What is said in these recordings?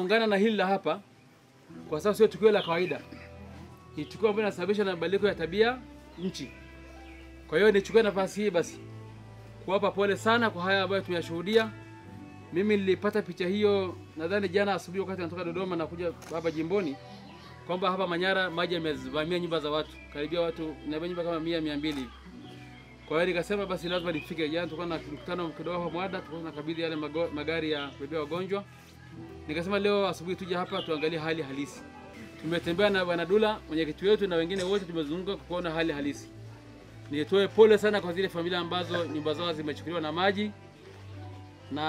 kuungana na hili la hapa, kwa sababu sio tukio la kawaida, ni tukio ambalo linasababishwa na mabadiliko ya tabia nchi. Kwa hiyo nichukue nafasi hii basi kuwapa pole sana kwa haya ambayo tumeyashuhudia. Mimi nilipata picha hiyo nadhani jana asubuhi wakati natoka Dodoma na kuja hapa jimboni kwamba hapa Manyara maji yamevamia nyumba za watu karibia watu na nyumba kama mia mia mbili hivi. Kwa hiyo nikasema basi lazima nifike. Jana tulikuwa na mkutano kidogo hapa Mwada, tulikuwa tunakabidhi yale mago, magari ya kubebea wagonjwa. Nikasema leo asubuhi tuje hapa tuangalie hali halisi. Tumetembea na Bwana Dula mwenyekiti wetu na wengine wote tumezunguka kuona hali halisi. Nitoe pole sana kwa zile familia ambazo nyumba zao zimechukuliwa na maji na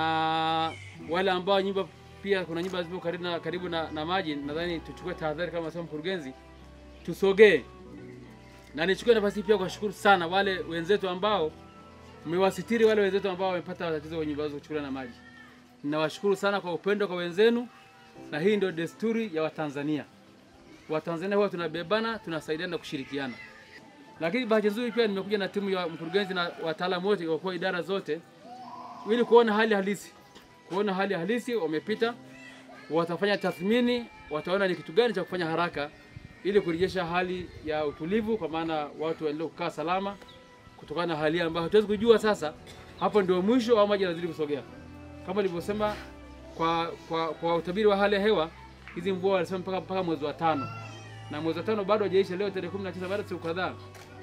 wale ambao nyumba pia kuna nyumba zipo karibu na, karibu na, na maji. Nadhani tuchukue tahadhari kama sema mkurugenzi, tusogee na nichukue nafasi hii pia kuwashukuru sana wale wenzetu ambao mmewasitiri wale wenzetu ambao wamepata tatizo kwenye nyumba zao kuchukuliwa na maji. Ninawashukuru sana kwa upendo kwa wenzenu, na hii ndio desturi ya Watanzania. Watanzania huwa tunabebana, tunasaidiana na kushirikiana. Lakini bahati nzuri pia nimekuja na timu ya mkurugenzi na wataalamu wote kwa idara zote ili kuona hali halisi, kuona hali halisi. Wamepita, watafanya tathmini, wataona ni kitu gani cha kufanya haraka ili kurejesha hali ya utulivu, kwa maana watu waendelee kukaa salama kutokana na hali ambayo hatuwezi kujua sasa. Hapo ndio mwisho au maji yanazidi kusogea, kama nilivyosema kwa, kwa, kwa utabiri wa hali ya hewa. Hizi mvua walisema mpaka, mpaka mwezi wa tano na mwezi wa tano bado hajaisha, leo tarehe 19 baada ya siku kadhaa.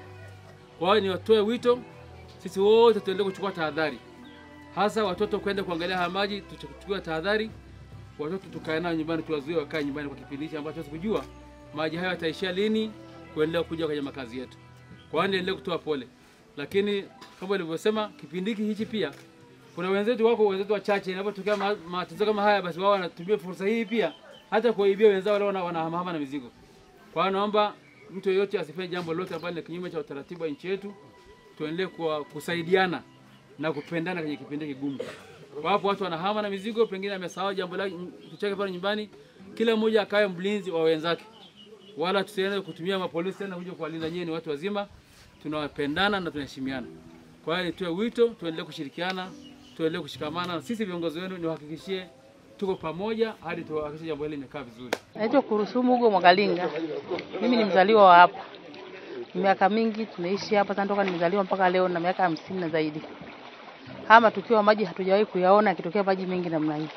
Kwa hiyo niwatoe wito, sisi wote tuendelee kuchukua tahadhari, hasa watoto kwenda kuangalia haya maji, tuchukue tahadhari. Watoto tukae nao nyumbani, tuwazuie wakae nyumbani kwa kipindi hichi ambacho hatuwezi kujua maji hayo yataishia lini kuendelea kuja kwenye makazi yetu. Kwa hiyo niendelee kutoa pole, lakini kama nilivyosema, kipindi hiki hichi pia kuna wenzetu wako wenzetu wachache, inapotokea ma- matatizo kama haya, basi wao wanatumia fursa hii pia hata kuwaibia wenzao wale wana- wanahamahama na mizigo. Kwa hiyo naomba mtu yeyote asifanye jambo lolote ambalo ni kinyume cha utaratibu wa nchi yetu. Tuendelee kuwa- kusaidiana na kupendana kwenye kipindi kigumu. Wapo watu wanahama na mizigo, pengine amesahau jambo lake kitu chake pale nyumbani. Kila mmoja akawe mlinzi wa wenzake, wala tusiende kutumia mapolisi tena kuja kuwalinda. Nyinyi ni watu wazima, tunawapendana na tunaheshimiana. Kwa hiyo nitoe wito, tuendelee kushirikiana, tuendelee kushikamana, na sisi viongozi wenu niwahakikishie tuko pamoja hadi tuhakikishe jambo hili limekaa vizuri. Naitwa Kurusumu Hugo Mwagalinga. Mimi ni mzaliwa wa hapa, miaka mingi tunaishi hapa tantoka nimezaliwa mpaka leo na miaka hamsini na zaidi. Haya matukio ya maji hatujawahi kuyaona yakitokea maji mengi namna hii.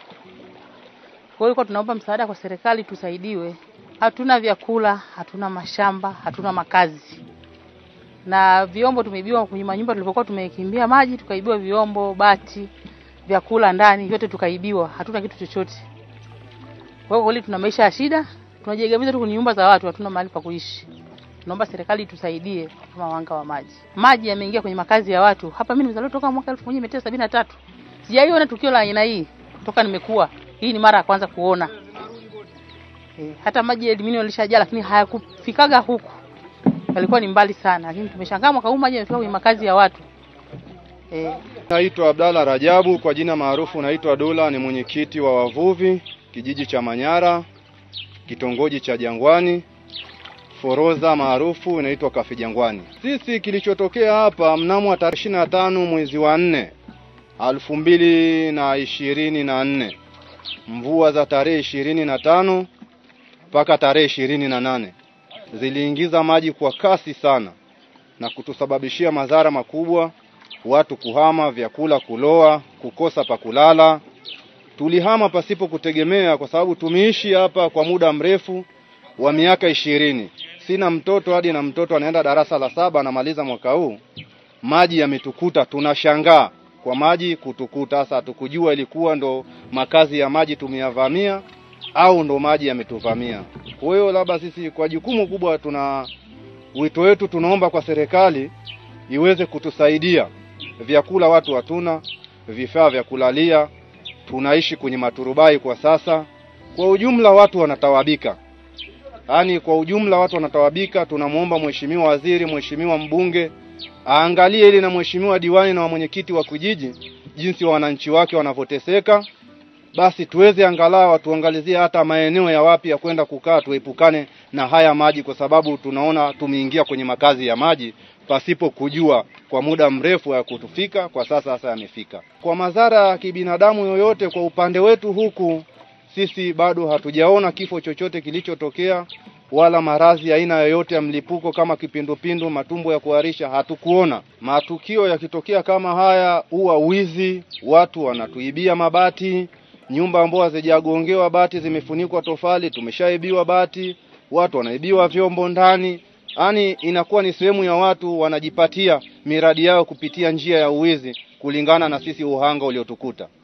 Kwa hiyo tunaomba msaada kwa serikali, tusaidiwe. Hatuna vyakula, hatuna mashamba, hatuna makazi na vyombo tumeibiwa kwenye manyumba tulipokuwa tumekimbia maji, tukaibiwa vyombo, bati, vyakula ndani, vyote tukaibiwa, hatuna kitu chochote. Kwa hiyo kweli tuna maisha ya shida, tunajiegamiza tu kwenye nyumba za watu, hatuna mahali pa kuishi. Tunaomba serikali tusaidie kama wanga wa maji. Maji yameingia kwenye makazi ya watu. Hapa mimi nimezaliwa toka mwaka 1973. Sijaiona tukio la aina hii toka nimekuwa. Hii ni mara ya kwanza kuona. E, hata maji ya Elimini yalishajaa lakini hayakufikaga huku. Yalikuwa ni mbali sana, lakini tumeshangaa mwaka huu maji yamefika kwenye makazi ya watu. E, Naitwa Abdalla Rajabu, kwa jina maarufu naitwa Dula, ni mwenyekiti wa wavuvi kijiji cha Manyara, kitongoji cha Jangwani, forodha maarufu inaitwa Kafi Jangwani. Sisi kilichotokea hapa mnamo tarehe ishirini na tano mwezi wa nne elfu mbili na ishirini na nne mvua za tarehe ishirini na tano mpaka tarehe ishirini na nane ziliingiza maji kwa kasi sana na kutusababishia madhara makubwa watu kuhama, vyakula kuloa, kukosa pa kulala. Tulihama pasipo kutegemea, kwa sababu tumeishi hapa kwa muda mrefu wa miaka ishirini. Sina mtoto hadi na mtoto anaenda darasa la saba anamaliza mwaka huu, maji yametukuta. Tunashangaa kwa maji kutukuta. Sasa hatukujua ilikuwa ndo makazi ya maji tumeyavamia au ndo maji yametuvamia. Kwa hiyo labda sisi kwa jukumu kubwa, tuna wito wetu, tunaomba kwa serikali iweze kutusaidia vyakula watu hatuna, vifaa vya kulalia, tunaishi kwenye maturubai kwa sasa. Kwa ujumla watu wanatawabika, yaani kwa ujumla watu wanatawabika. Tunamwomba mheshimiwa waziri, mheshimiwa mbunge aangalie ili na mheshimiwa diwani na mwenyekiti wa kijiji jinsi wananchi wake wanavyoteseka, basi tuweze angalau watuangalizie hata maeneo ya wapi ya kwenda kukaa, tuepukane na haya maji, kwa sababu tunaona tumeingia kwenye makazi ya maji pasipo kujua kwa muda mrefu ya kutufika. Kwa sasa sasa yamefika. Kwa madhara ya kibinadamu yoyote, kwa upande wetu huku sisi bado hatujaona kifo chochote kilichotokea wala maradhi aina yoyote ya mlipuko kama kipindupindu, matumbo ya kuharisha hatukuona. Matukio yakitokea kama haya, huwa wizi, watu wanatuibia mabati, nyumba ambazo hazijagongewa bati zimefunikwa tofali, tumeshaibiwa bati, watu wanaibiwa vyombo ndani. Yaani inakuwa ni sehemu ya watu wanajipatia miradi yao kupitia njia ya uwizi kulingana na sisi uhanga uliotukuta.